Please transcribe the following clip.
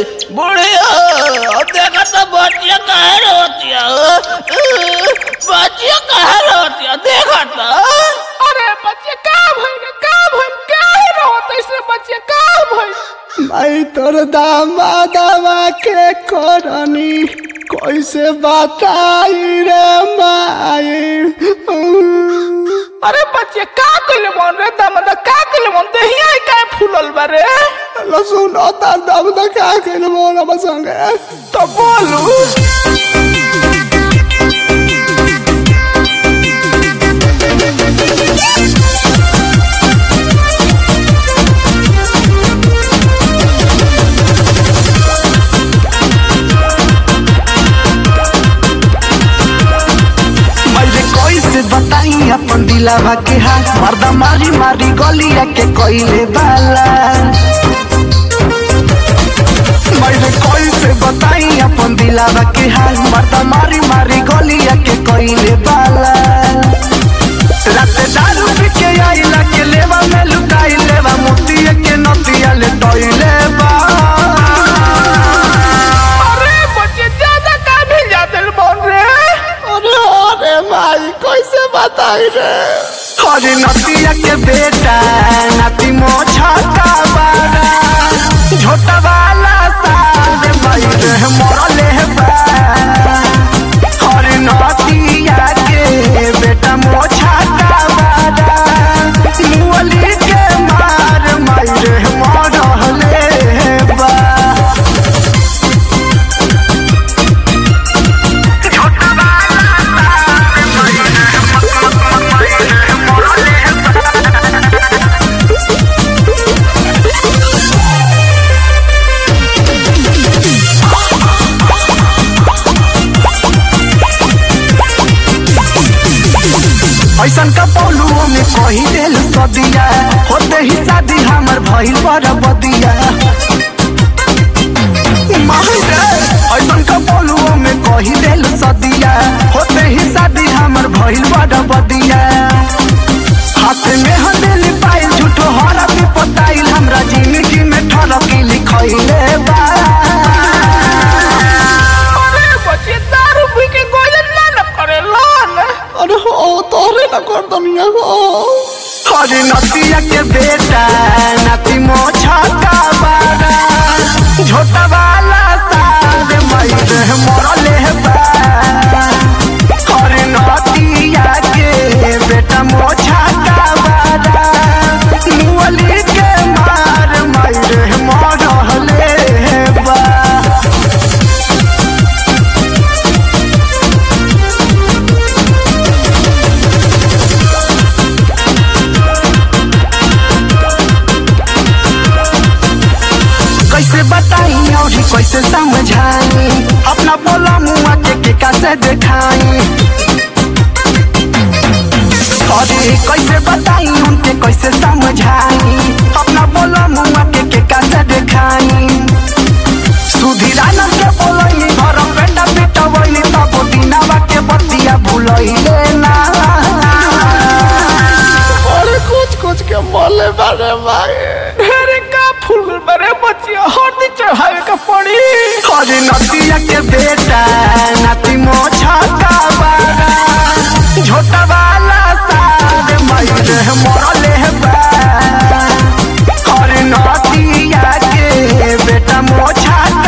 बुढ़िया देखा तो बच्चिया कहे रोतिया बच्चिया कहे रोतिया देखा तो अरे बच्चे का भइल का भइल का रोत ऐसे बच्चे का भइल माई तोर दामादवा के करनी कैसे बताई रे माई अरे बच्चे का कइले मन रे दमद का कइले मन देहिया का फूलल बारे लसुन तार दाम दा का कइले मोर अब संगे तो बोलू मैले कैसे बताई अपन दिलावा के हाल मर्दा मारी मारी गलिया के कइले बाला मैले कैसे बताई अपन दिलावा के हाल मर्दा मारी मारी गलिया के कइले बाला रात दारू पी के आइला के लेवा में लुकाई लेवा मोतिया के नतिया ले तइले बा अरे बच्चे ज्यादा का भी जादल बोल रे अरे अरे माई कैसे बताई रे अरे नतिया के बेटा नाती मोछा का बारा छोटा वाला साल माई रे मरले बा अरे नतिया के बेटा मोछा का बारा मुअली के मार माई रे मरले बा ऐसन का पौलुओ में कही दिल सदिया होते ही शादी हमर भइल पर बदिया माही रे, ऐसन का पौलुओ में कही दिल सदिया होते ही शादी हमर भइल पर बदिया हाथ में हमें पाइल झूठो हरा भी पताइल हमरा जिंदगी में ठरकी लिखइले बा अरे बच्चे दारू पी के गोजन ना न करे लोन अरे हो तोरे न कर दुनिया हो अरे नतिया के बेटा नाती मोछा का बारा छोटा वाला साल मई रे मरले बा अरे नतिया के बेटा मोछा का बारा मुअली के मार मई रे मरले बा कैसे बताई और कैसे समझाई अपना बोला मुआ के के कैसे दिखाई अरे कैसे बताई उनके कैसे समझाई अपना बोला मुआ के के कैसे दिखाई सुधीरानन के बोलई घर पेटा पेटा वही तब दिनावा के बतिया भूलइले ना अरे कुछ कुछ के बोले बारे भाई ढेरे का फूल बारे बच्चे हरदी चढ़ावे का पड़ी अरे नतिया के बेटा नाती मोछा का बारा छोटा वाला साल मई रे मरले बा अरे नतिया के बेटा मोछा